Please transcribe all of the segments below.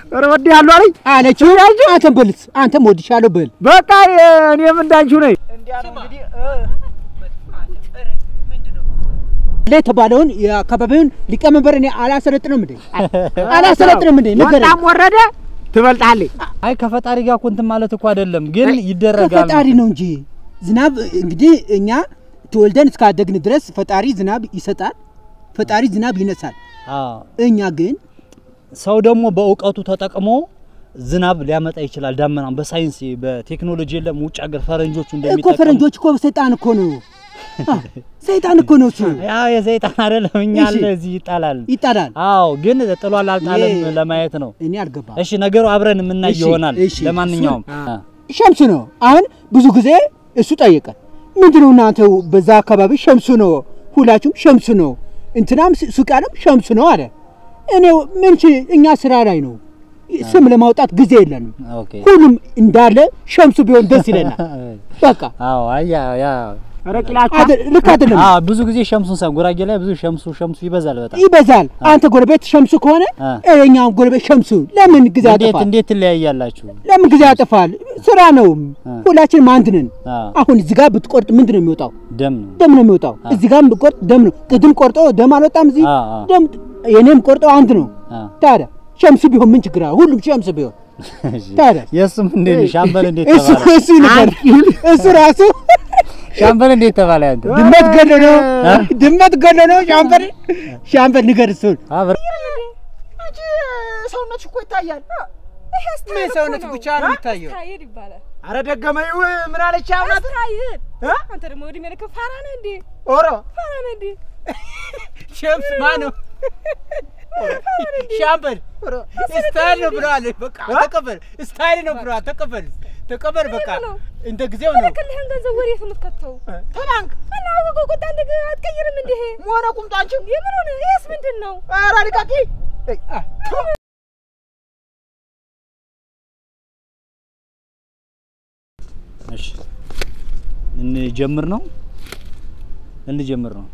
ኧረ እወድሃለሁ አለኝ አለችው። አንተም በልስ አንተም ወድሻለሁ በል። በቃ እኔም እንዳንቺው ነኝ። ላይ የተባለውን የአካባቢውን ሊቀመንበር እኔ አላሰለጥንም እንዴ አላሰለጥንም እንዴ ንገረኝ። ወጣም ወረደ ትበልጣለች። አይ ከፈጣሪ ጋር እኮ እንትን ማለት እኮ አይደለም፣ ግን ይደረጋል። ከፈጣሪ ነው እንጂ ዝናብ እንግዲህ እኛ ተወልደን እስካደግን ድረስ ፈጣሪ ዝናብ ይሰጣል፣ ፈጣሪ ዝናብ ይነሳል። አዎ እኛ ግን ሰው ደግሞ በእውቀቱ ተጠቅሞ ዝናብ ሊያመጣ ይችላል። ዳመናም በሳይንስ በቴክኖሎጂ የለም ውጭ ሀገር ፈረንጆቹ እኮ እንደሚጠቀሙ ፈረንጆች እኮ ሰይጣን እኮ ነው አ፣ ሰይጣን እኮ ነው እሱ ያው የሰይጣን አይደለም እኛ እሺ። አለ እዚህ ይጣላል። ይጣላል። አዎ ግን ጥሏል አልጣለም ይሄ- ለማየት ነው። እኔ አልገባም። እሺ ነገሩ አብረን የምናይ እሺ፣ ይሆናል። እሺ። ለማንኛውም እሱን- አ፣ ሸምሱ ነው። አሁን ብዙ ጊዜ እሱ ጠየቀ። ምንድነው እናንተ በዛ አካባቢ ሸምሱ ነው፣ ሁላችሁም ሸምሱ ነው፣ እንትናም ሱ- ሱቃንም ሸምሱ ነው አለ። እኔ ምን ች- እኛ ስራ ላይ ነው፣ ስም ለማውጣት ጊዜ የለንም። ኦኬ ሁሉም እንዳለ ሸምሱ ቢሆን ደስ ይለናል። በቃ አዎ አይ ያ ያ ኧረ ቂላችሁ አደ- ልክ አይደለም፣ አዎ ብዙ ጊዜ ሸምሱን ሰው ጉራጌ ላይ ብዙ ሸምሱ ሸምሱ ይበዛል በጣም ይበዛል። አንተ ጎረቤት ሸምሱ ከሆነ አ። እኛም ጎረቤት ሸምሱ። ለምን ጊዜ እንዴት ያጠፋል? እንዴት ትለያያላችሁ? ለምን ጊዜ ያጠፋል? ስራ ነው። አ። ሁላችንም አንድ ነን። አ አሁን እዚህ ጋር ብትቆርጥ ምንድን ነው የሚወጣው? ደም ነው ደም ነው የሚወጣው። እዚህ ጋርም ብቆርጥ ደም ነው። ቅድም ቆርጦ ደም አልወጣም። እዚህ አ አ ደም የኔም ቆርጦ አንድ ነው። አ ታዲያ ሸምሱ ቢሆን ምን ችግር አለ? ሁሉም ሸምሱ ቢሆን እሺ። ታዲያ የእሱም እንዴት ነው? ሻምበል እንዴት እሱ ተባለ? እሱ ይነገር እሱ ራሱ ሻምበል እንዴት ተባለ? ያንተ ድመት ገሎ ነው አ? ድመት ገሎ ነው። ሻምበል ሻምበል ንገር እሱን አብረ አንቺ ሰውነትሽ እኮ ይታያል። ምን ምን ሰውነት ብቻ ነው የሚታየው? ስታይል ይባላል። ኧረ ደገመኝ። ምን አለች አሁናት? ስታይል እ? አንተ ደግሞ ወዲህ መልክ ፋራ ነህ እንዴ? ኦሮ ፋራ ነህ እንዴ? ሸምስ ማነው? ሻምበል ስታይል ነው ብለዋል። በቃ ተቀበል። ስታይል ነው ብለዋል። ተቀበል ተቀበል። በቃ ነው? እንደ ጊዜው ነው። የልክልህን ገንዘብ ወዴት ነው የምትከተው? ተባንክ እና አወቀው ቁጣ እንደ አትቀይርም እንዴ? መሆነ ቁምጣንችን የምን ሆነ? ይሄስ ምንድን ነው? ኧረ ልቀቂ። እይ፣ አ፣ ቱ። እሺ እንጀምር ነው እንጀምር ነው።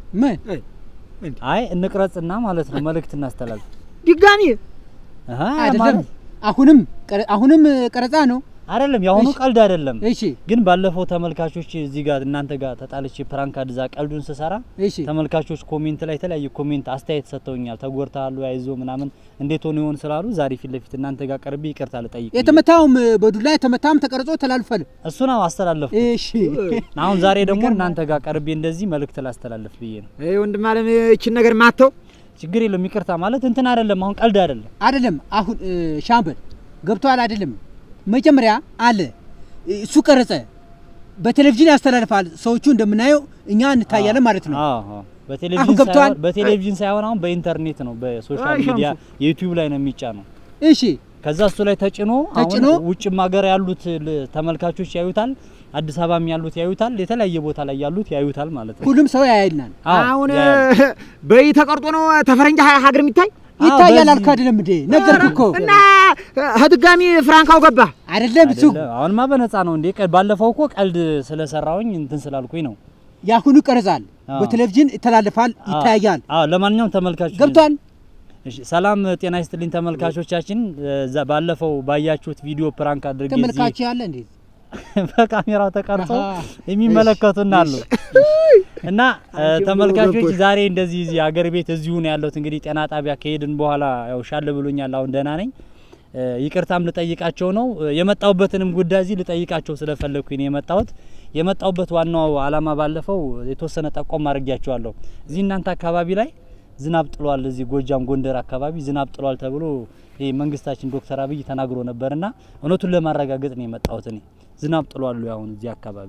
ምን አይ እንቅረጽና ማለት ነው መልእክት እናስተላልፍ። ድጋሚ አሃ አይደለም። ማለት አሁንም ቀረ- አሁንም ቀረጻ ነው። አይደለም የአሁኑ እሺ። ቀልድ አይደለም። እሺ ግን ባለፈው ተመልካቾች እዚህ ጋር እናንተ ጋር ተጣልቼ ፕራንክ አድዛ ቀልዱን ስሰራ እሺ ተመልካቾች ኮሜንት ላይ የተለያዩ ኮሜንት አስተያየት ሰጥተውኛል። ተጎድተሃል አይዞ ምናምን እንዴት ሆኖ ይሆን ስላሉ ዛሬ ፊት ለፊት እናንተ ጋር ቀርቤ ይቅርታ ልጠይቅ ብዬ። የተመታውም በዱላ የተመታም ተቀርጾ ተላልፏል። እሱ ነው አስተላለፍኩ። እሺ አሁን ዛሬ ደግሞ እናንተ ጋር ቀርቤ እንደዚህ መልእክት ላስተላለፍ ብዬ ነው። ይሄ ወንድም አለም እችን ነገር ማተው ችግር የለውም ይቅርታ ማለት እንትን አይደለም። አሁን ቀልድ አይደለም። አይደለም አሁን እ፣ ሻምበል ገብቷል። አይደለም መጀመሪያ አለ እሱ ቀረጸ፣ በቴሌቪዥን ያስተላልፋል። ሰዎቹ እንደምናየው እኛ እንታያለን ማለት ነው። አዎ አዎ። በቴሌቪዥን አሁን ገብቶሃል? ሳይሆን በቴሌቪዥን ሳይሆን አሁን በኢንተርኔት ነው በሶሻል አይ ሚዲያ ሸምሱ። የዩቲዩብ ላይ ነው የሚጫነው። እሺ ከዛ እሱ ላይ ተጭኖ ተጭኖ? አሁን ውጭም ሀገር ያሉት ል- ተመልካቾች ያዩታል፣ አዲስ አበባም ያሉት ያዩታል፣ የተለያየ ቦታ ላይ ያሉት ያዩታል ማለት ነው። ሁሉም ሰው ያያልናል። አዎ፣ አሁን ያያል። በይ ተቀርጦ ነው ተፈረንጅ ሀ- ሀገር የሚታይ አዎ፣ ይታያል በዚህ- አልኩህ አይደለም እንዴ? ነገርኩህ እኮ እና ድጋሚ ፍራንካው ገባ። አይደለም እሱ አይደለም፣ አሁንማ በነፃ ነው እንዴ? ቀ- ባለፈው እኮ ቀልድ ስለሰራውኝ እንትን ስላልኩኝ ነው። ያሁኑ ይቀረጻል፣ አዎ። በቴሌቪዥን ይተላለፋል፣ አዎ፣ ይታያል። አዎ፣ ለማንኛውም ተመልካቾች ገብቷል። እሺ፣ ሰላም ጤና ይስጥልኝ ተመልካቾቻችን። እዛ ባለፈው ባያችሁት ቪዲዮ ፕራንክ አድርጌ እዚህ ተመልካች ያለ እንዴ? በካሜራው ተቀርጾ አሃ። የሚመለከቱን አሉ እና እ፣ አንቺ ተመልካቾች ገቦች። ዛሬ እንደዚህ እዚህ አገር ቤት እዚሁ ነው ያለሁት። እንግዲህ ጤና ጣቢያ ከሄድን በኋላ ያው ሻል ብሎኛል፣ አሁን ደህና ነኝ። እ፣ ይቅርታም ልጠይቃቸው ነው እ፣ የመጣሁበትንም ጉዳይ እዚህ ልጠይቃቸው ስለፈለግኩኝ ነው የመጣሁት። የመጣሁበት ዋናው አላማ ባለፈው የተወሰነ ጠቆም አድርጊያቸዋለሁ። እዚህ እናንተ አካባቢ ላይ ዝናብ ጥሏል፣ እዚህ ጎጃም ጎንደር አካባቢ ዝናብ ጥሏል ተብሎ ይሄ መንግስታችን ዶክተር አብይ ተናግሮ ነበርና እውነቱን ለማረጋገጥ ነው የመጣሁት እኔ ዝናብ ጥሏል ወይ አሁን እዚህ አካባቢ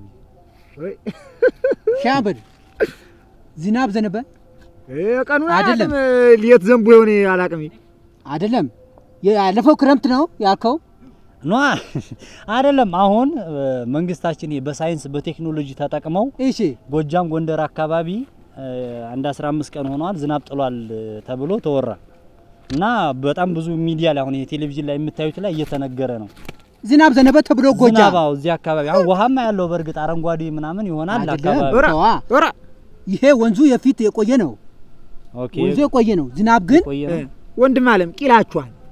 ሻምበል ዝናብ ዘነበ ቀኑን አይደለም። አላውቅም፣ ሌት ዘንቦ የሆነ አላውቅም። አይደለም? ያለፈው ክረምት ነው ያልከው። ኗ አይደለም። አሁን እ፣ መንግስታችን ይሄ በሳይንስ በቴክኖሎጂ ተጠቅመው እሺ ጎጃም ጎንደር አካባቢ እ፣ አንድ 15 ቀን ሆኗል ዝናብ ጥሏል እ፣ ተብሎ ተወራ እና በጣም ብዙ ሚዲያ ላይ አሁን የቴሌቪዥን ላይ የምታዩት ላይ እየተነገረ ነው። ዝናብ ዘነበ ተብሎ ጎጃም ዝናብ አዎ፣ እዚህ አካባቢ አሁን ውሃማ ያለው በእርግጥ አረንጓዴ ምናምን ይሆናል አይደለም። አካባቢ። ኧረ ተዋ። ኧረ ይሄ ወንዙ የፊት የቆየ ነው። ኦኬ ወንዙ የቆየ ነው። ዝናብ ግን ቆየ ነው። ወንድም አለም ቂላችኋል።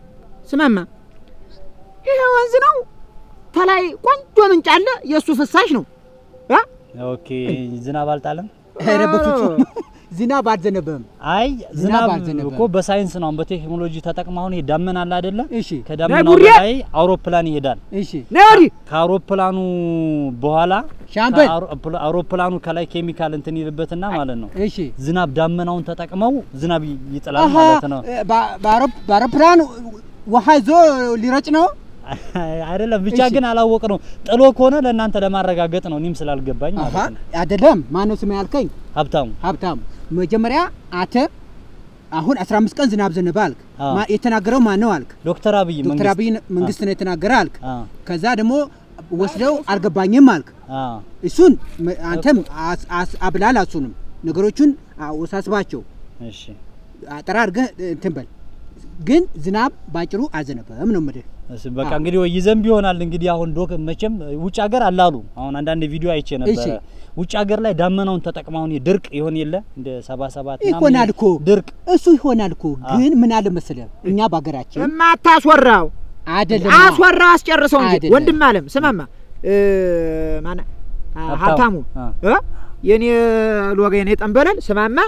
ስማማ ይሄ ወንዝ ነው ተላይ ቆንጆ ምንጭ አለ የእሱ ፍሳሽ ነው አ? ኦኬ ዝናብ አልጣለም። ኧረ በፍጹም ዝናብ አልዘነበም። አይ ዝናብ ዝናብ አልዘነበም። እኮ በሳይንስ ነው አሁን በቴክኖሎጂ ተጠቅመው አሁን ይሄ ዳመና አለ አይደለ? እሺ ከዳመናው ጉሬ! በላይ አውሮፕላን ይሄዳል። እሺ ነይ ወዲህ ከአውሮፕላኑ በኋላ ሻምበል ከአውሮ- አውሮፕላኑ ከላይ ኬሚካል እንትን ይልበትና ማለት ነው እሺ ዝናብ ዳመናውን ተጠቅመው ዝናብ ይ- ይጥላል አሀ ማለት ነው። በ- በአውሮፕ- በአውሮፕላን ውሃ ይዞ ሊረጭ ነው። አይደለም ብቻ እሺ። ግን አላወቅ ነው ጥሎ ከሆነ ለእናንተ ለማረጋገጥ ነው። እኔም ስላልገባኝ አሀ ማለት ነው። አይደለም። ማነው ስም ያልከኝ? ሀብታሙ ሀብታም መጀመሪያ አንተ አሁን 15 ቀን ዝናብ ዘነበ አልክ። አዎ። ማ- የተናገረው ማን ነው አልክ? ዶክተር አብይ ዶክተር መንግስት አብይ መንግስት ነው የተናገረ አልክ። አ ከዛ ደግሞ ወስደው አልገባኝም አልክ። አ እሱን መ- አንተም አስ- አስ- አብላል አሱንም ነገሮቹን ወሳስባቸው እሺ አጠራ አድርገህ እንትን በል። ግን ዝናብ ባጭሩ አልዘነበም ነው የምልህ። እሺ በቃ እንግዲህ ወይ ይዘንብ ይሆናል እንግዲህ አሁን ዶክ መቼም ውጭ ሀገር አላሉ አሁን አንዳንድ ቪዲዮ አይቼ ነበረ እሺ። ውጭ ሀገር ላይ ዳመናውን ተጠቅመው አሁን ድርቅ ይሆን የለ እንደ ሰባ ሰባት ምናምን ይሆናል እኮ ድርቅ እሱ ይሆናል እኮ ግን ምን አለ መሰለህ እኛ በሀገራችን የማታስወራው አይደለም አስወራው አስጨርሰው እንጂ አይደለም። ወንድም አለም ስማማ እ፣ ማነ አ፣ ሀብታሙ። ሀብታሙ አ። እ? የኔ ሎጋ የኔ ጠንበለል ስማማ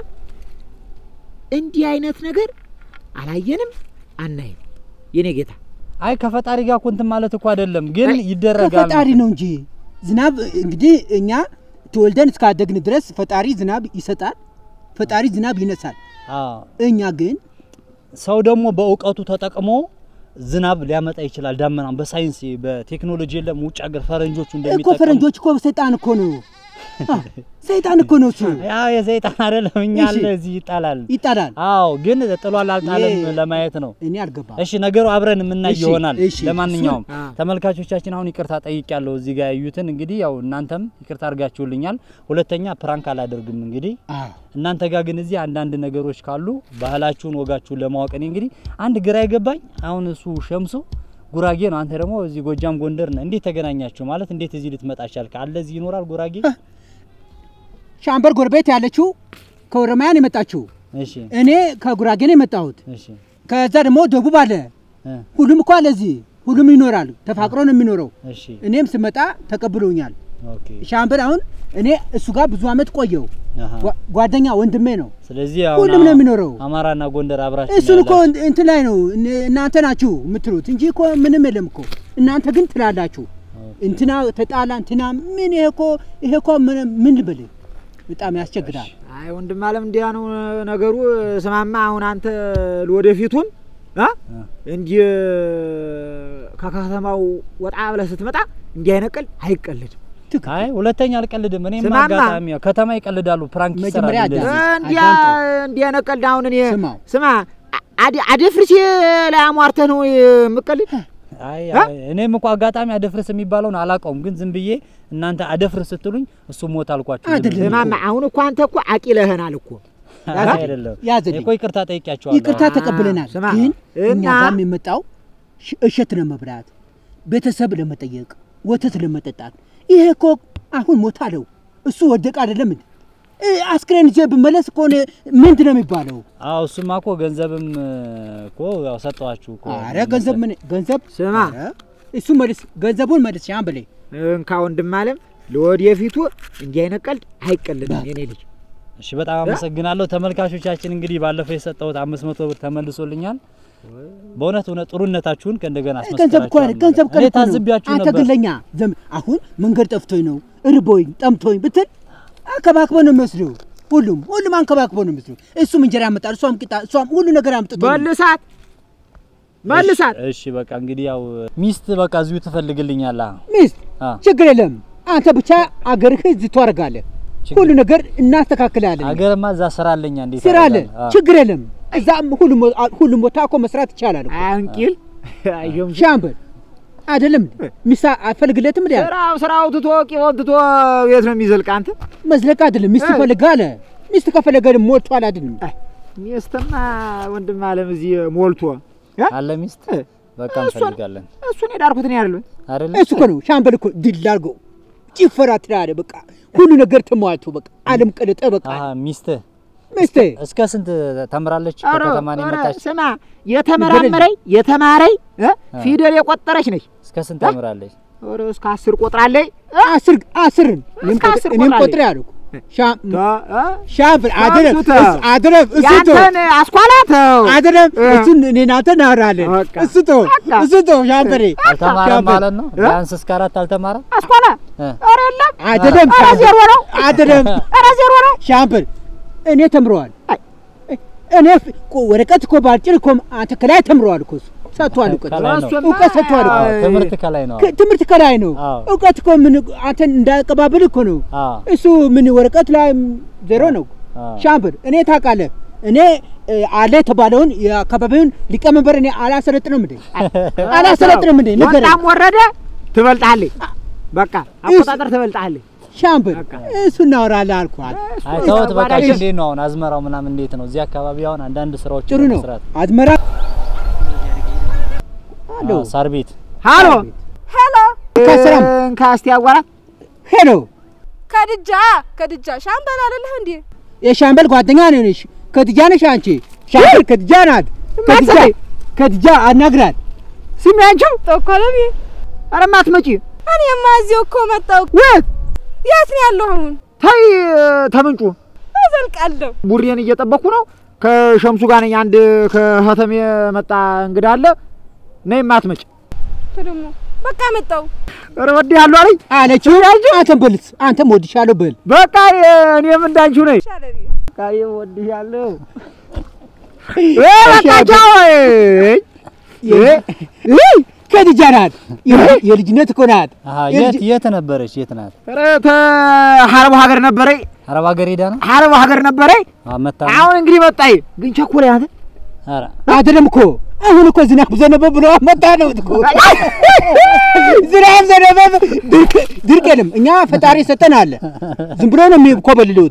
እንዲህ አይነት ነገር አላየንም አናይም የኔ ጌታ አይ ከፈጣሪ ጋር እኮ እንትን ማለት እኮ አይደለም ግን ይደረጋል ከፈጣሪ ነው እንጂ ዝናብ እንግዲህ እኛ ተወልደን እስካደግን ድረስ ፈጣሪ ዝናብ ይሰጣል፣ ፈጣሪ ዝናብ ይነሳል። አዎ እኛ ግን ሰው ደግሞ በእውቀቱ ተጠቅሞ ዝናብ ሊያመጣ ይችላል። ዳመናም በሳይንስ በቴክኖሎጂ የለም ውጭ ሀገር ፈረንጆቹ እኮ እንደሚጠቀሙ ፈረንጆች እኮ ሰይጣን እኮ ነው አ፣ ሰይጣን እኮ ነው እሱ ያው የሰይጣን አይደለም እኛ እሺ። አለ እዚህ ይጣላል። ይጣላል። አዎ ግን ጥሏል አልጣለም ይሄ- ለማየት ነው። እኔ አልገባም። እሺ ነገሩ አብረን የምናይ እሺ፣ ይሆናል። እሺ። ለማንኛውም እሱን- አ። ተመልካቾቻችን አሁን ይቅርታ ጠይቄያለሁ እዚህ ጋር ያዩትን እንግዲህ ያው እናንተም ይቅርታ አድርጋችሁልኛል። ሁለተኛ ፕራንክ አላደርግም እንግዲህ አዎ እናንተ ጋር ግን እዚህ አንዳንድ ነገሮች ካሉ ባህላችሁን ወጋችሁን ለማወቅ እኔ እንግዲህ አንድ ግራ የገባኝ አሁን እሱ ሸምሶ ጉራጌ ነው፣ አንተ ደግሞ እዚህ ጎጃም ጎንደር ነህ። እንዴት ተገናኛችሁ? ማለት እንዴት እዚህ ልትመጣ ቻልክ? አለ እዚህ ይኖራል ጉራጌ? ሻምበር ጎረቤት ያለችው ከኦሮሚያን የመጣችው እሺ እኔ ከጉራጌ ነው የመጣሁት። እሺ ከዛ ደግሞ ደቡብ አለ። እ ሁሉም እኮ አለ እዚህ ሁሉም ይኖራል። ተፋቅሮ ነው የሚኖረው። እሺ እኔም ስመጣ ተቀብሎኛል። ኦኬ ሻምበር አሁን እኔ እሱ ጋር ብዙ አመት ቆየው። አሃ። ጓ- ጓደኛ ወንድሜ ነው። ስለዚህ አሁን ሁሉም ነው የሚኖረው። አማራና ጎንደር አብራችሁ እሱን እኮ ያላችሁ። እን- እንትን ላይ ነው እን- እናንተ ናችሁ የምትሉት እንጂ እኮ ምንም የለም እኮ እናንተ ግን ትላላችሁ። እንትና ተጣላ እንትና ምን ይሄ እኮ ይሄ እኮ ምን ምን ልበል በጣም ያስቸግራል። አይ ወንድም አለም እንዲያ ነው ነገሩ ስማማ አሁን አንተ ለወደፊቱም አ እ። እንዲህ ከከተማው ወጣ ብለህ ስትመጣ እንዲህ አይነት ቀልድ አይቀልድም ትክክል። አይ ሁለተኛ አልቀልድም። እኔም ስማማ። አጋጣሚ ያው ከተማ ይቀልዳሉ፣ ፕራንክ ይሰራሉ መጀመሪያ እንደዚህ። አዳምጥ። እንዲያ አዳምጠው። እንዲህ አይነት ቀልድ አሁን እኔ ስማው። ስማ አደ- አደፍርሴ ላይ አሟርተህ ነው የምቀልድ አይ አ? አይ፣ እኔም እኮ አጋጣሚ አደፍርስ የሚባለውን አላውቀውም፣ ግን ዝም ብዬ እናንተ አደፍርስ ስትሉኝ እሱ ሞት አልኳችሁ። ዝም አይደለም። ብዬ። ስማማ አሁን እኮ አንተ እኮ አቂለህናል እኮ አይ፣ አይደለም ያዘልኝ። እኮ ይቅርታ ጠይቂያቸዋለሁ። ይቅርታ አ- ተቀብለናል። ስማ፣ ግን እኛ እና- ጋር የመጣው ሽ- እሸት ለመብላት ቤተሰብ ለመጠየቅ ወተት ለመጠጣት ይሄ እኮ አሁን ሞት አለው እሱ ወደቀ አይደለም እንዴ? እ፣ አስክሬን ይዤ ብመለስ እኮ እኔ ምንድን ነው የሚባለው? አዎ እሱማ እኮ ገንዘብም እኮ ያው ሰጠኋችሁ እኮ። አረ ገንዘብ ምን ገንዘብ ስማ ኧረ፣ እሱ መልስ ገንዘቡን መልስ ሻም በላይ እንካ ወንድም አለም ለወደፊቱ እንዲህ አይነት ቀልድ አይቀልድም የኔ ልጅ እሺ በጣም አመሰግናለሁ ተመልካቾቻችን። እንግዲህ ባለፈው የሰጠሁት አምስት መቶ ብር ተመልሶልኛል። በእውነት እውነት ጥሩነታችሁን ከእንደገና ገንዘብ እኮ አስመስክራችኋል። ገንዘብ እኔ ቀን እኮ ነው። ታዝቢያችሁ አንተ ነበር። ግን ለኛ ዘም አሁን መንገድ ጠፍቶኝ ነው እርቦኝ ጠምቶኝ ብትል አንከባክቦ ነው የሚወስደው። ሁሉም ሁሉም አንከባክቦ ነው የሚወስደው። እሱም እንጀራ ያመጣል፣ እሷም ቂጣ፣ እሷም ሁሉ ነገር አምጥቶ ነው። መልሳት መልሳት እሺ በቃ እንግዲህ ያው ሚስት በቃ እዚሁ ትፈልግልኛለህ። ሚስት አ ችግር የለም። አንተ ብቻ አገርህ እዚህ ታደርጋለህ። ችግር- ሁሉ ነገር እናስተካክላለን። አገርማ እዛ ስራ አለኛ እንዴት ስራ አለ፣ አደርጋለሁ? አ። ችግር የለም። እዛም ሁሉም ሁሉም ቦታ እኮ መስራት ይቻላል እኮ። አንቂል አይዮም ሻምበል አይደለም እንዴ? ሚስት አፈልግለትም እንዴ? ስራው ስራው ትቶ ቂቦን ትቶ የት ነው የሚዘልቅ አንተ መዝለቅ አይደለም ሚስት እ። ፈልጋ አለ። ሚስት ከፈለገ ደግሞ ሞልቷል አይደለም? ሚስትማ ወንድም አለም እዚህ ሞልቶ እ? አለ ሚስት እ። በቃ እሷን- እንፈልጋለን እሱን የዳርኩት እኔ አይደለም አይደለ? እሱ እኮ ነው ሻምበል እኮ ድል አድርጎ ጭፈራ ትላለ። በቃ ሁሉ ነገር ተሟልቶ በቃ አለም ቀለጠ። በቃ አሀ ሚስትህ ሚስቴ እስከ ስንት ተምራለች? ኧረ ከከተማ ነው ኧረ የመጣች? ስማ የተመራመረኝ የተማረኝ እ? ፊደል የቆጠረች ነች። እስከ ስንት ተምራለች? ኧረ እስከ አስር ቆጥራለች። አስር አስርን እኔም እስከ አስር ቆጥሬ- እኔም ቆጥራለች። ቆጥሬ አልኩ ሻ- ተ- እ? ሻምፕል አደረብ ሻምሱ ተው። እስ- አደረብ እሱ ተው ያንተን አስኳላ ተው። አደረብ እ። እሱን እኔ እናንተ እናወራለን በቃ። እሱ ተው በቃ። እሱ ተው ሻምፕሌ አልተማረም ሻምበል። ማለት ነው? ቢያንስ እስከ አራት አልተማረም? አስኳላ እ። ኧረ የለም አደረብ ኧረ ዜሮ ነው። አደረብ ኧረ ዜሮ ነው። ሻምፕል እኔ ተምረዋል አይ። እኔ ፍ- እኮ ወረቀት እኮ ባልጭር እኮ አንተ ከላይ ተምረዋል እኮ እሱ ሰጥቷል እውቀት ከላይ ነው። እሱማ እውቀት ሰጥቷል እኮ አዎ፣ ትምህርት ከላይ ነው። ከ- ትምህርት ከላይ ነው አዎ። እውቀት እኮ ምን አንተን እንዳቀባብል እኮ ነው አዎ፣ እሱ ምን ወረቀት ላይ ዜሮ ነው አዎ። ሻምፕል እኔ ታውቃለህ እኔ እ፣ አለ የተባለውን የአካባቢውን ሊቀመንበር እኔ አላሰለጥንም እንዴ አላሰለጥንም እንዴ ንገረኝ ወጣም ወረደ ትበልጣለች። በቃ አቆጣጠር ትበልጣለች። ሻምፕል እሱ እናወራለን አልኳል አይ ተውት በቃ። ተባዳሽ። እንዴት ነው አሁን አዝመራው ምናምን እንዴት ነው? እዚህ አካባቢ አሁን አንዳንድ ስራዎች ጥሩ ነው መስራት አዝመራ አሎ አዎ፣ ሳር ቤት ሃሎ ሄሎ ከስራም እንካ እስቲ አዋራት ሄሎ ከድጃ ከድጃ ሻምበል አይደለህ እንዴ? የሻምበል ጓደኛ ነሽ ከድጃ ነሽ አንቺ ሻምበል ከድጃ ናት ከድጃ ከድጃ አናግራት ስሚ አንቺው ተኮለቢ ኧረ ማትመጪ እኔማ እዚሁ እኮ መጣሁ። የት የት ነው ያለው አሁን? ተይ ተምንጩ እዘልቃለሁ። ቡሬን እየጠበኩ ነው። ከሸምሱ ጋር ነኝ። አንድ ከህተም የመጣ እንግዳ አለ። ነይ ማትመጪ ደግሞ በቃ መጣሁ። ኧረ ወድሃለሁ አለኝ። አለችው አንተም በልስ አንተም ወድሻለሁ በል በቃ እኔም እንዳንቺው ነኝ። ሻለቢ በቃ ወድሻለሁ። እ በቃ ቻው። እ ከድጃ ናት የልጅ- የልጅነት እኮ ናት አሃ፣ የት የት ነበረች? የት ናት? ኧረ ተሀረቡ ሀገር ነበረኝ። አረብ ሀገር ሄዳ ነው ሀረቡ ሀገር ነበረኝ። መታ አሁን እንግዲህ መጣኝ። ግን ቸኮለ አንተ ኧረ አይደለም እኮ አሁን እኮ ዝናብ ዘነበ ብሎ መጣ ነው እኮ ዝናብ ዘነበ ድርቅ ድርቅ የለም እኛ ፈጣሪ ሰጠን አለ ዝም ብሎ ነው የሚኮበልሉት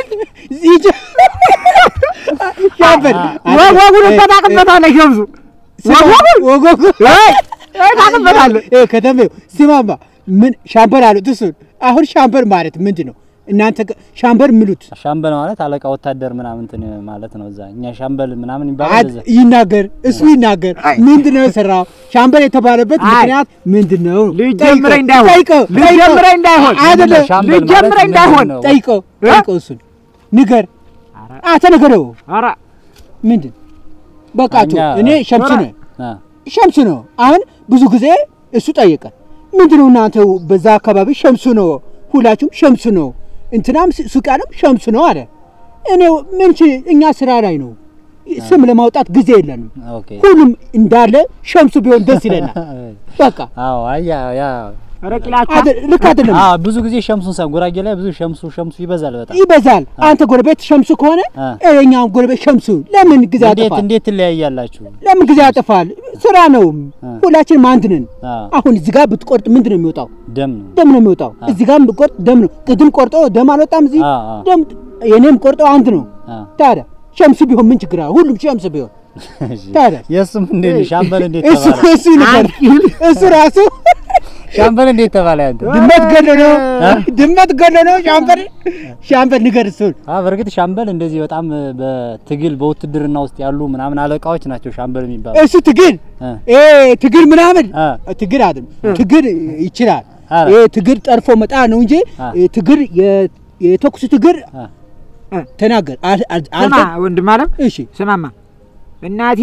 ሻምበል ወጉን ታውቅበታለህ ሸምሱ ወጉን ወጎጉ ታውቅበታለህ። ከተሜው ስማማ ምን ሻምበል አሉት እሱን አሁን ሻምበል ማለት ምንድን ነው እናንተ ጋ- ሻምበል የሚሉት ሻምበል ማለት አለቃ ወታደር ምናምን እንትን ማለት ነው። እዛ እኛ ሻምበል ምናምን ይባላል አድ- እዛ። ይናገር እሱ ይናገር ምንድን ነው የሰራው ሻምበል የተባለበት አይ። ምክንያት ምንድን ነው ልጀምረኝ እንዳይሆን ጠይቀው ልጀምረኝ እንዳይሆን አይደለም ሻምበል ማለት ልጀምረኝ ምንድን እንዳይሆን ነው? ጠይቀው ጠይቀው እሱን ንገር አንተ ንገረው ኧረ ምንድን በቃቱ እኛ- እኔ ሸምሱ ኧረ። ነው አ፣ ሸምሱ ነው አሁን ብዙ ጊዜ እሱ ጠየቀን ምንድን ነው እናንተ በዛ አካባቢ ሸምሱ ነው ሁላችሁም ሸምሱ ነው እንትናም ስ- ሱቃንም ሸምሱ ነው አለ እኔ ምን ች- እኛ ስራ ላይ ነው ስም ለማውጣት ጊዜ የለንም ኦኬ ሁሉም እንዳለ ሸምሱ ቢሆን ደስ ይለናል በቃ አዎ፣ አይ ያ ያ ኧረ ቂላቻ አደ- ልክ አይደለም አዎ፣ ብዙ ጊዜ ሸምሱን ሰ ጉራጌ ላይ ብዙ ሸምሱ ሸምሱ ይበዛል በጣም። ይበዛል አንተ ጎረቤት ሸምሱ ከሆነ አ። እኛም ጎረቤት ሸምሱ ለምን ጊዜ እንዴት ያጠፋል እንዴት ትለያያላችሁ? ለምን ጊዜ ያጠፋል ስራ ነው አ። ሁላችንም አንድ ነን አ፣ አሁን እዚህ ጋር ብትቆርጥ ምንድን ነው የሚወጣው ደም ነው። ደም ነው የሚወጣው እዚህ ጋር ብትቆርጥ ደም ነው ቅድም ቆርጦ ደም አልወጣም እዚህ አ፣ አ። ደም የኔም ቆርጦ አንድ ነው አ፣ ታዲያ ሸምሱ ቢሆን ምን ችግር አለ ሁሉም ሸምሱ ቢሆን እሺ። ታዲያ የእሱም እንዴት ነው? ሻምበል እንዴት እሱ ተባለ? እሱ ይነገር እሱ ራሱ ሻምበል እንዴት ተባለ? ያንተ ድመት ገሎ ነው አ? ድመት ገሎ ነው ሻምበል ሻምበል ንገር እሱን አ በእርግጥ ሻምበል እንደዚህ በጣም በትግል በውትድርና ውስጥ ያሉ ምናምን አለቃዎች ናቸው ሻምበል የሚባሉ። እሱ ትግል አ፣ እ ትግል ምናምን አ፣ ትግል አይደለም ትግል ይችላል አ፣ ይሄ ትግል ጠርፎ መጣ ነው እንጂ አ። እ ትግል የ- የተኩስ ትግል አ፣ ተናገር አል- አል- ስማ አንተ ወንድም አለም እሺ ስማማ እናቴ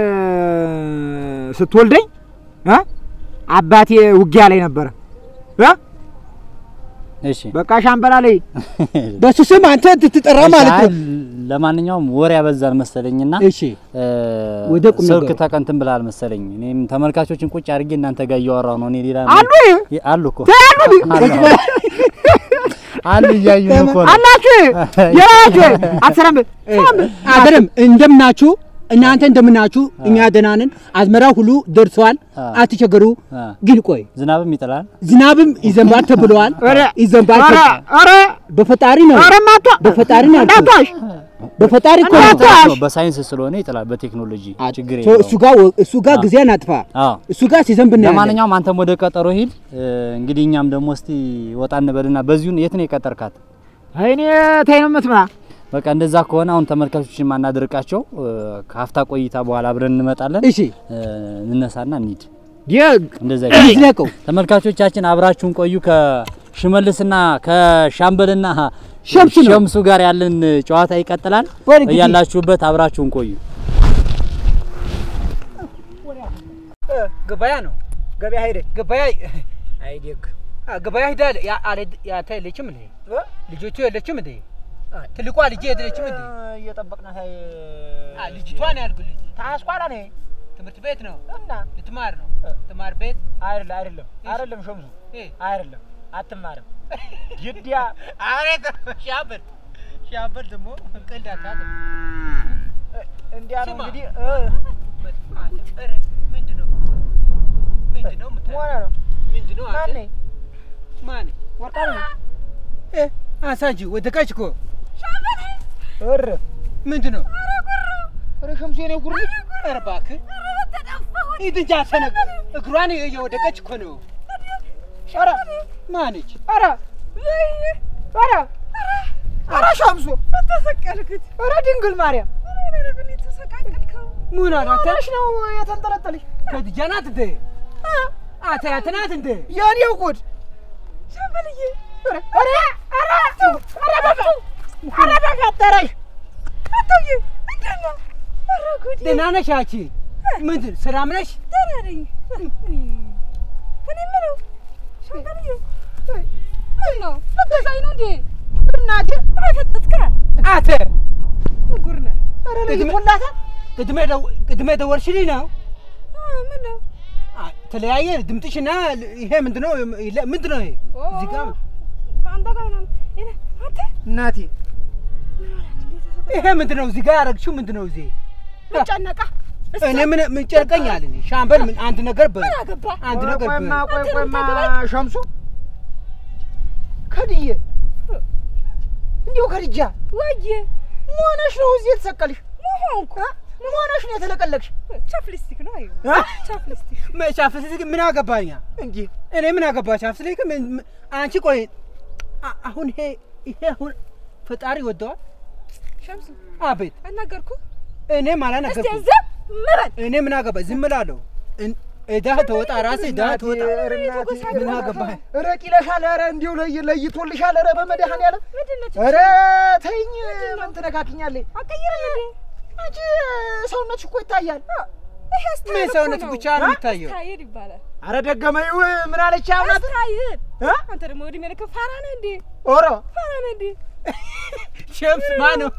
ስትወልደኝ እ አባቴ ውጊያ ላይ ነበረ እ እሺ በቃ ሻምበላ ላይ በሱ ስም አንተ ትጠራ ማለት ነው እሺ፣ ለማንኛውም ወሬ ያበዛል መሰለኝና እሺ እ፣ ወደ ቁም ስልክ ነገሩ። ተቀንትን ብላል መሰለኝ። እኔም ተመልካቾችን ቁጭ አድርጌ እናንተ ጋር እያወራሁ ነው። እኔ ሌላ አሉ ይ- አሉ እኮ አሉ አሉ አሉ እያዩ እኮ ነው። አላችሁ የራችሁ አትሰራም አደረም እንደምናችሁ እናንተ እንደምናችሁ እኛ ደህና ነን አዝመራ ሁሉ ደርሷል አ። አትቸገሩ አ፣ ግን ቆይ ዝናብም ይጥላል። ዝናብም ይዘንባል ተብለዋል ኧረ ይዘንባል ኧረ ተብሏል። ኧረ በፈጣሪ ነው ኧረ ማቷ በፈጣሪ ነው ያልኩት። እንዳትዋሽ በፈጣሪ እኮ ነው እንዳትዋሽ ነው በሳይንስ ስለሆነ ይጥላል። በቴክኖሎጂ ችግር ሶ- የለውም። እሱ ጋር እሱ ጋር ጊዜ አናጥፋ አዎ እሱ ጋር ሲዘንብ እናያለን። ለማንኛውም አንተም ወደ ቀጠሮ ሂድ። እ፣ እንግዲህ እኛም ደግሞ እስቲ ወጣ እንበልና በዚሁን የት ነው የቀጠርካት? እኔ ተይ ነው የምትመጣ በቃ እንደዛ ከሆነ አሁን ተመልካቾችን ማናደርቃቸው ከሀፍታ ቆይታ በኋላ አብረን እንመጣለን። እሺ እ፣ እንነሳና እንሂድ። ዲግ እንደዛ ይዝለቀው ተመልካቾቻችን አብራችሁን ቆዩ። ከሽመልስና ከሻምበልና ሸምሱ ነው። ሸምሱ ጋር ያለን ጨዋታ ይቀጥላል። በል እንግዲህ። እያላችሁበት አብራችሁን ቆዩ። ገበያ ነው ገበያ ሄደ ገበያ አይ ዴግ አ፣ ገበያ ሂዳል ያ አለ ያታ የለችም እንዴ ልጆቹ የለችም እንዴ ትልቋ ልጅ የለችም እንዴ እየጠበቅናት አይ አ፣ ልጅቷን ያልኩልኝ ታስኳላ ነኝ ትምህርት ቤት ነው እና ልትማር ነው ትማር ቤት አይደለ አይደለም አይደለም ሸምሱ እ፣ አይደለም አትማርም ግዲያ አሬት ሻምበል ሻምበል ደግሞ ቀልድ አታውቅም እንዲያ ነው ስማ። እንግዲህ ኧረ ምንድን ነው ምንድን ነው የምታ- ሆነ ነው ምንድን ነው አንተ? ማን ማን ወርቃ ነው እ፣ አንሳ እንጂ ወደቀች እኮ እር ምንድን ነው ኧረ ሸምሱ የኔ ጉር ልጅ ኧረ እባክህ ሂድ እንጂ አሰነቅ እግሯን እየወደቀች እኮ ነው ኧረ ማነች ኧረ ኧረ ኧረ ሸምሱ ተሰቀልክት ኧረ ድንግል ማርያም ተሰቃቀልከው ምን አላት ትንሽ ነው የተንጠለጠለሽ ከድጃ ናት እንደ አታያት ናት እንደ የኔ ጉድ ሻምበልዬ ኧረ ኧረ ኧረ ኧረ በቃ ኧረ በፈጠረሽ አቶዬ እንዴት ነው? ኧረ ጉዴ ደህና ነሽ አንቺ ምንድን ሰላም ነሽ ደህና ነኝ። እኔ የምለው ሻምበልዬ ምን ነው ልትገዛኝ ነው እንዴ? እናቴ አይፈጠጥካ አተ ጉር ነህ። ኧረ ለይቶላታል ቅድሜ ደው- ቅድሜ ደወልሽልኝ ነው አ፣ ምን ነው አ፣ ተለያየ ድምጥሽና ይሄ ምንድን ነው ይለ- ምንድን ነው ይሄ እዚህ ጋር ከአንተ ጋር ምናምን እኔ አንተ እናቴ ይሄ ምንድን ነው እዚህ ጋር ያደረግሽው ምንድን ነው እዚህ ምን ጨነቃ? እሷ እኔ ምን ምን ጨርቀኛል እኔ ሻምበል ምን አንድ ነገር በል ምን አገባ? አንድ ነገር በል ቆይማ ቆይ አንተ ቆይማ የምታገባኝ? ሸምሱ ከድዬ እንዲሁ ከድጃ ወየ መሆነሽ ነው እዚህ የተሰቀልሽ መሆንኩ መሆነሽ ነው የተለቀለቅሽ ቻፕሊስቲክ ነው አዩ አ? ቻፕሊስቲክ ሻፍስልክ ምን አገባኛ እንዲህ እኔ ምን አገባ ሻፍስልክ ምን ምን- አንቺ ቆይ አ- አሁን ይሄ ይሄ አሁን ፈጣሪ ወደዋል ሸምሱ አቤት አናገርኩ እኔም እስቲ አላነገርኩም ዝም በል እኔ ምን አገባ ዝም እላለሁ እን- እዳህ ተወጣ ራስህ እዳህ ተወጣ ኧረ እናቴ፣ ምን አገባህ ኧረ ቂለሻል ኧረ እንዲሁ ለይ ለይቶልሻል ኧረ በመድኃኒዓለም ምንድን ነች ኧረ ተይኝ ምን ትነካክኛለሽ አቀይረኝ እንዴ አንቺ ሰውነትሽ እኮ ይታያል ይሄ ስታይል ምን እኮ ሰውነት ነው። ብቻ ነው የሚታየው ስታይል ይባላል ኧረ ደገመይው ምን አለች አሁናት ስታይል እ? አንተ ደግሞ ወዲህ መልክ ፋራ ነህ እንዴ ኦሮ ፋራ ነህ እንዴ ሸምስ ማን ነው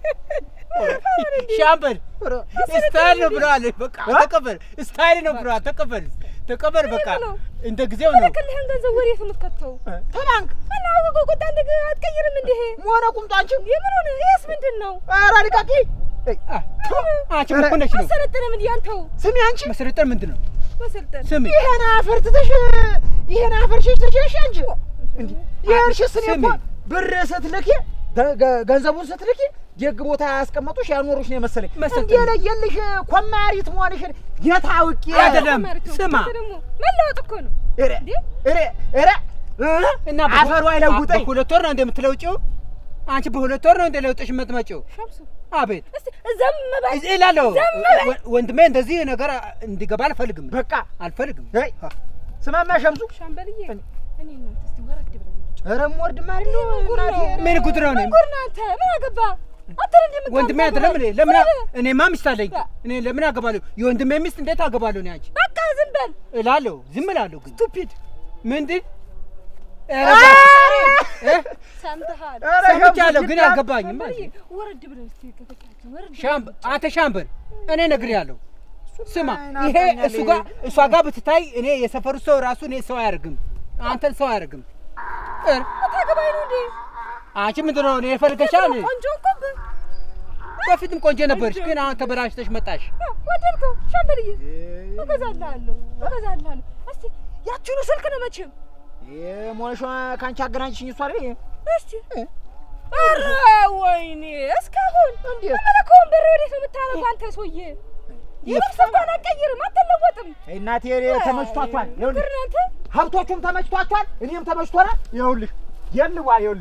ሻምበል ኦሮ ስታይል ነው ብለዋል በቃ ተቀበል ስታይል ነው ብለዋል ተቀበል ተቀበል በቃ ነው። እንደ ጊዜው ነው ልክልህን ገንዘብ ወዴት ነው የምትከተው ተባንክ እና ወጎ ቁጣ እንደ አትቀይርም እንዴ መሆነ ቁምጦ አንቺ የምን ሆነ ይሄስ ምንድን ነው ኧረ ልቀቂ አ፣ አንቺ ምን ሆነሽ ነው አሰለጥንም እንዲህ አንተው ስሚ አንቺ መሰለጠን ምንድን ነው መሰልጠን ስሚ ይሄን አፈር ትተሽ ይሄን አፈር ሸሽ ተሸሽ አንቺ እንዲህ ይሄንሽስ እኔ እኮ ስሚ። ብር ስትልኪ ገ- ገ- ገንዘቡን ስትልኪ ደግ ቦታ ያስቀመጡሽ ያኖሩሽ ነው የመሰለኝ መሰልጠን። እንዲህ የለየልሽ ኮማሪት መሆንሽን የታውቂ አይደለም። ስማ። ደግሞ መለወጥ እኮ ነው ኧረ እንዴ? ኧረ ኧረ እ? እና አፈሩ አይለውጠኝ በሁለት ወር ነው እንደምትለውጪው አንቺ በሁለት ወር ነው እንደለውጥሽ የምትመጪው ሸምሱ አቤት እስቲ ዘም በል እዚህ እላለሁ ዝም በል። ወ- ወንድሜ እንደዚህ ነገር እንዲገባ አልፈልግም በቃ አልፈልግም ሄይ ስማማ ሸምሱ ሻምበልዬ እኔ እናንተ እስቲ ወረድ ብለን ኧረ እምወርድ ማለት ነው ጉድ ነው። እናቴ ኧረ ምን ጉድ ነው እኔ ምን ጉድ ነው አንተ ምን አገባ አንተ እንደ የምታውቀው ወንድሜ አይደለም እኔ ለምን አ- እኔማ ሚስት አለኝ ያ። እኔ ለምን አገባለሁ የወንድሜ ሚስት እንዴት አገባለሁ እኔ አንቺ በቃ ዝም በል እላለሁ ዝም እላለሁ ግን ስቱፒድ ምንድን ኧረ እባክህ፣ እ? ሰምተሃል ኧረ ሰምቻለሁ ሸምሱ ግን ግድ አልገባኝም ሻምበልዬ ወረድ ብለን እስቲ ከተቻችን ወረድ ሻምበ አንተ ሻምበል እኔ ነግሬሃለሁ ስማ ናፍቆኛል። ይሄ እሱ ጋር እሷ ጋር ብትታይ እኔ የሰፈሩ ሰው ራሱ እኔ ሰው አያደርግም አንተን ሰው አያደርግም እ? ታገባኝ ነው እንዴ አንቺ ምንድን ነው እኔ የፈልገሻል ቆንጆ እኮ ብ- በፊትም ቆንጆ ነበርሽ ግን አሁን ተበላሽተሽ መጣሽ አ፣ ወደድከው ሻምበልዬ እገዛልሃለሁ እገዛልሃለሁ እስቲ ያችኑ ስልክ ነው መቼም የሞነሿ ከአንቺ አገናኝሽኝ እሷ አይደል እስቲ ኧረ ወይኔ እስካሁን እንዴት? ምን ከወንበር ወዴት ነው የምታረገው አንተ ሰውዬ የልብስ እንኳን አትቀይርም አትለወጥም እናቴ ተመችቷቷል ይኸውልሽ ግር አንተ ሀብቶቹም ተመችቷቸዋል፣ እኔም ተመችቶናል። ይኸውልሽ የልዋ ይኸውልሽ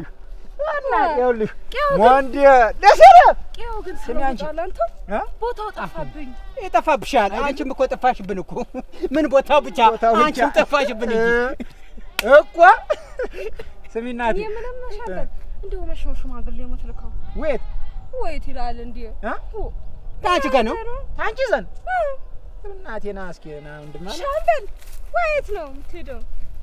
እናት ይኸውልሽ ቄው ግን ወንድ ደሰለ ቄው ግን ስሚ አንቺ። ተለውጧል። አንተ እ? ቦታው ጠፋብኝ። ይጠፋብሻል። አንቺም እኮ ጠፋሽብን እኮ ምን ቦታው ብቻ ቦታው ብቻ። አንቺም ጠፋሽብን እንጂ እኮ ስሚ እናቴ እኔ ምንም መሻለን እንደው መቼ ነው ሽማግሌ የምትልከው? ወይት ወይት ይላል እንዴ? እ? ኦ፣ ከአንቺ ጋር ነው አንቺ ዘንድ እ፣ እናቴ ና እስኪ ና ወንድማ ና። ሻምበል ወይት ነው የምትሄደው?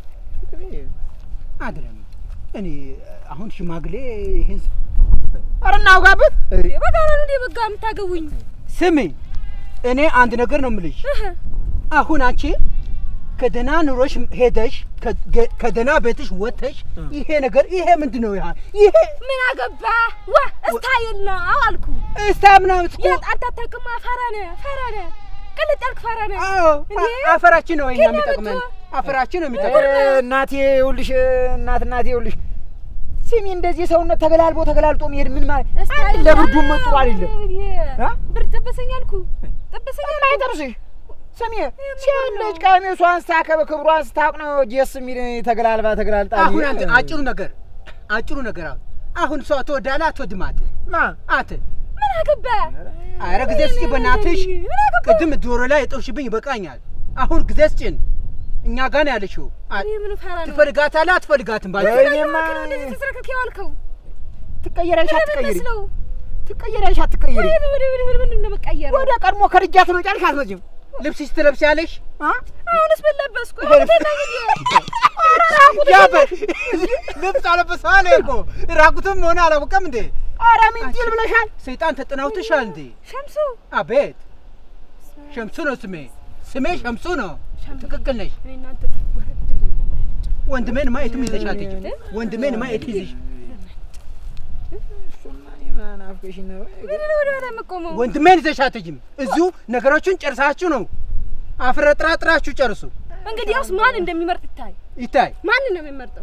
አይደለም። እኔ አሁን ሽማግሌ ይሄን ኧረ እናውጋበት እንዴ በጋራ ነው እንዴ በጋ የምታገቡኝ? ስሚ፣ እኔ አንድ ነገር ነው የምልሽ። እህ፣ አሁን አንቺ ከደህና ኑሮሽ ሄደሽ ከ- ከደህና ቤትሽ ወጥተሽ ይሄ ነገር ይሄ ምንድን ነው? ይሄ ይሄ ምን አገባ ዋ እስታይል ነው አልኩ። እስታ ምናምን እኮ የት አንተ አታውቅም? ፈራ ነህ ፈራ ነህ ቅልጥ ያልክ ፈራ ነህ። አዎ እንዴ? አፈራችን ነው እኛ ከእኛ የሚጠቅመን መጥቶ- አፈራችን ነው ኧረ የሚጠቅመን። እናቴ ይኸውልሽ እናት እናቴ ይኸውልሽ ስሚ እንደዚህ ሰውነት ተገላልቦ ተገላልጦ መሄድ ምን ማለት አንድ ለብርዱም ጥሩ አይደለም እ? ብር ጥብሰኝ አልኩ ጥብሰኝ አልኩ። አይጠብስሽ ስሚ ሲያለች ቀሚሷን ስታከበ ክብሯን ስታውቅ ነው ጀስ የሚል ተገላልባ ተገላልጣ አሁን አንተ አጭሩ ነገር አጭሩ ነገር አሁን አሁን ሰው ትወዳለህ አትወድም? አንተ ማ አንተ ምን አገባ ኧረ ጊዜ ስጪ በእናትሽ። ምን አገባ ቅድም ዶሮ ላይ የጠውሽብኝ ይበቃኛል። አሁን ጊዜ ስጭን። እኛ ጋር ነው ያለሽው። አ- እኔ ምን ፈራ ነው ትፈልጋታለህ አትፈልጋትም? ባል እኔማ ነው እንደዚህ ተዝረክርክ ያዋልከው ትቀየሪያለሽ አትቀየሪ መስለው ትቀየሪያለሽ አትቀየሪ ወደ ወደ ወደ ወደ ምንድን ነው መቀየር ወደ ቀድሞ ከርጃት ነው ጫልሽ አትመጭም ልብስሽ ትለብሻለሽ? አ አሁንስ ምን ለበስኩ ያበ- ልብስ አለበሰዋል እኮ ራቁትም ሆነ አላወቀም እንዴ? ኧረ ምን ትል ብለሻል ሰይጣን ተጠናውተሻል እንዴ? ሸምሱ አቤት ሸምሱ ነው ስሜ። ስሜ ሸምሱ ነው። ሸምሱ። ትክክል ነሽ። እኔ እናንተ ወረድ ብለን እንበላለን። ወንድሜን ማየትም ይዘሽ አትሄጂም። ወንድሜን ማየት ይዘሽ እሱማ እኔ ማን አፍቀሽኝ ነው ምንድን ነው ወደ ኋላ የምቆመው? ወንድሜን ይዘሽ አትሄጂም። እዚሁ ነገሮቹን ጨርሳችሁ ነው አፍረጥራጥራችሁ ጨርሱ። እንግዲያውስ ማን እንደሚመርጥ ይታይ። ይታይ ማን ነው የሚመርጠው?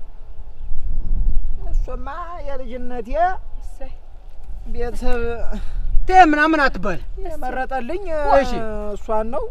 እሱማ የልጅነቴ እሰይ ቤተሰብ ቴ ምናምን አትበል። የመረጠልኝ እሺ። እሷን ነው።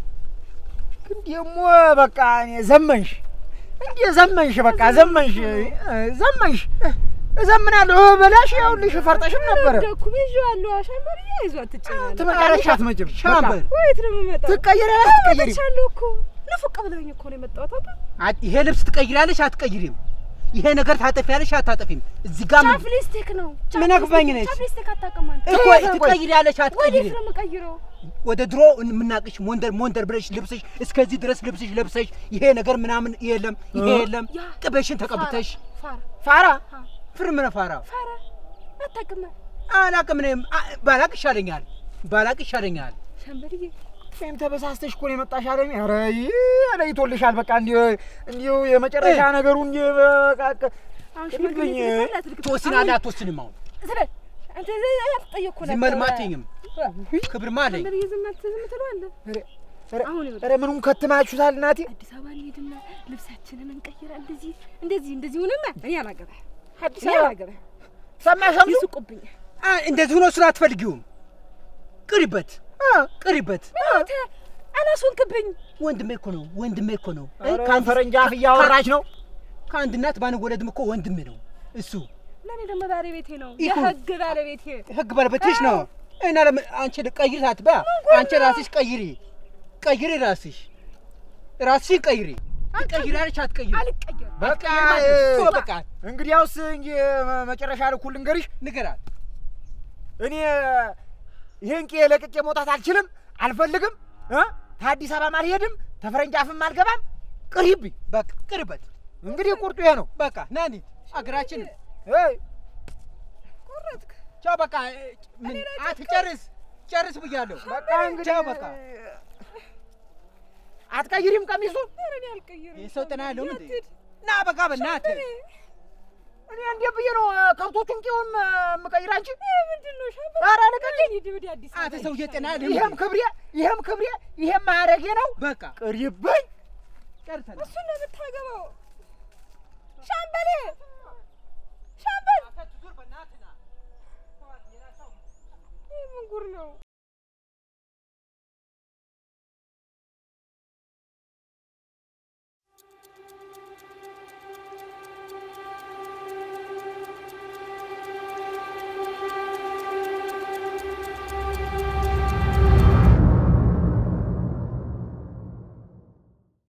ግን ደግሞ በቃ እኔ ዘመንሽ እንዴ ዘመንሽ፣ በቃ ዘመንሽ ዘመንሽ እዘምናለሁ ብለሽ ይኸውልሽ ፈርጠሽም ነበረ። ደኩም ይዤዋለሁ። አሻንበርዬ ይዞ አትጨናነቅ። ትመጣለሽ አትመጭም? ሻምበል ወዴት ነው የምመጣው? ትቀየሪያለሽ አትቀየሪም? መጥቻለሁ እኮ ንፉቅ ብለኸኝ እኮ ነው የመጣሁት። አባ አ- ይሄ ልብስ ትቀይራለሽ አትቀይሪም? ይሄ ነገር ታጠፊያለሽ አታጠፊም? እዚህ ጋር ምን- ቻፕሊስቲክ ነው። ምን አግባኝ ነች? ቻፕሊስቲክ አታውቅም አንተ። እኮ ቆይ፣ ቆይ። ትቀይሪያለሽ ወዴት አትቀይሪም? ነው የምቀይረው? ወደ ድሮ የምናቅሽ ሞንደር ሞንደር ብለሽ ልብስሽ እስከዚህ ድረስ ልብስሽ ለብሰሽ ይሄ ነገር ምናምን የለም ይሄ የለም ያ ቅቤሽን ተቀብተሽ ፋራ ፋራ ፍርምነ ፋራ ፋራ አታውቅም። አላቅም እኔም አ- ባላቅ ይሻለኛል ባላቅ ይሻለኛል ሻምበርዬ ወይም ተበሳስተሽ እኮ ነው የመጣሽ አለኝ። ኧረ ይህ ለይቶልሻል። በቃ እንዲሁ እንዲሁ የመጨረሻ ነገሩ እንዲህ በቃ አሁን ቅድብኝ። ሽማግሌ ትልካለህ አትልክም? ትወስናለህ አትወስንም አሁን ስለ አንተ አትጠየቅኩ ነበር። ዝም በል አትይኝም ክብርማ አለኝ ሻምበርዬ ዝም አትል ዝም ትለዋለህ። ኧረ ኧረ አሁን ይኸውልህ ኧረ ምኑን ከትማችሁታል እናቴ? አዲስ አበባ እንሄድና ልብሳችንን እንቀይራ። እንደዚህ እንደዚህ እንደዚህ ሆነማ እኔ አላገባህ አዲስ እኔ አበባ አላገባህ ሰማሽ ሸምሱ? ይስቁብኛል። አ፣ እንደዚህ ሆኖ እሱን አትፈልጊውም ቅሪበት አ፣ ቅሪበት አንተ አላስወንክብኝ። ወንድሜ እኮ ነው ወንድሜ እኮ ነው እ፣ ኧረ ከአንድ- ፈረንጅ አፍ እያወራች ነው። ከአንድ እናት ባንወለድም እኮ ወንድሜ ነው እሱ ለእኔ ደግሞ ባለቤቴ ነው፣ ይሁን። የህግ ባለቤቴ። ህግ ባለቤትሽ ነው እና ለምን አንቺ ቀይሪ ሳትባ አንቺ ራስሽ ቀይሪ ቀይሪ ራስሽ ራስሽን ቀይሪ ትቀይራለሽ አትቀይሪ አልቀየርም። በቃ አትቀይሪ ማለት ነው። እ፣ በቃ እንግዲያውስ እንጂ መጨረሻ ልኩል ልንገርሽ፣ ንገራት እኔ ይሄን ቄ ለቅቄ መውጣት አልችልም፣ አልፈልግም። እ? ከአዲስ አበባም አልሄድም፣ ተፈረንጅ አፍም አልገባም። ቅሪብኝ። በቃ ቅርበት እንግዲህ ቁርጡ ይሄ ነው። በቃ ናኒ አገራችን እይ፣ ቆረጥክ። ቻው በቃ እ፣ ምን አትጨርስ ጨርስ ብያለሁ በቃ እንግዲህ ቻው በቃ አትቀይሪም ቀሚሱን? ኧረ እኔ አልቀይርም። የሰው ጤና ያለው እንዴ አትሂድ። ና በቃ በእናትህ እኔ እንዴት ብዬ ነው እ፣ ከብቶቹን ቄውን እ፣ የምቀይር አንቺ? ይሄ ምንድን ነው ሻምበል? ኧረ ልቀቂኝ። ሂድ ወደ አዲስ አንተ አበባ ሰውዬ ጤና ያለው ይሄም ክብሬ ይሄም ክብሬ ይሄም ማዕረጌ ነው። በቃ ቅሪብኝ። ጨርሰናል እሱን ነው የምታገባው። ሻምበሌ ሻምበል፣ ይህ ምን ጉር ነው?